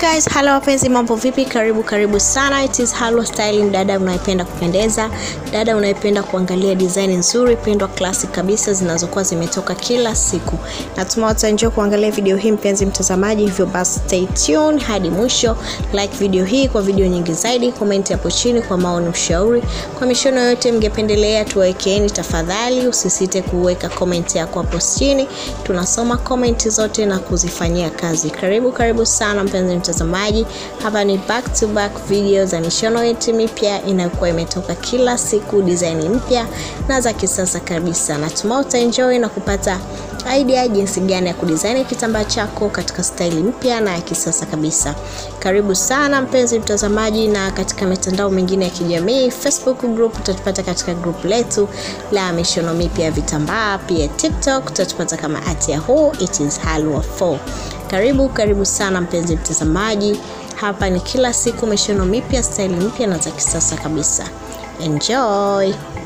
guys, hello wapenzi, mambo vipi? Karibu karibu sana. It is Halo Styling, dada unayependa kupendeza, dada unayependa kuangalia design nzuri pendwa classic kabisa zinazokuwa zimetoka kila siku. Natumai utaenjoy kuangalia video hii mpenzi mtazamaji, hivyo basi stay tuned hadi mwisho. Like video hii kwa video nyingi zaidi, comment hapo chini kwa maoni, ushauri, kwa mishono yote mngependelea tuwawekeeni, tafadhali usisite kuweka comment yako hapo chini. Tunasoma comment zote na kuzifanyia kazi. Karibu karibu sana mpenzi mtazamaji, hapa ni back to back video za mishono yetu mipya inayokuwa imetoka kila siku, design mpya na za kisasa kabisa. Natumai utaenjoy na kupata idea jinsi gani ya kudesign kitambaa chako katika staili mpya na ya kisasa kabisa. Karibu sana mpenzi mtazamaji, na katika mitandao mingine ya kijamii Facebook group utatupata katika group letu la mishono mipya ya vitambaa, pia TikTok utatupata kama at yahoo it is halwa 4. Karibu karibu sana mpenzi mtazamaji, hapa ni kila siku mishono mipya, staili mpya na za kisasa kabisa. Enjoy.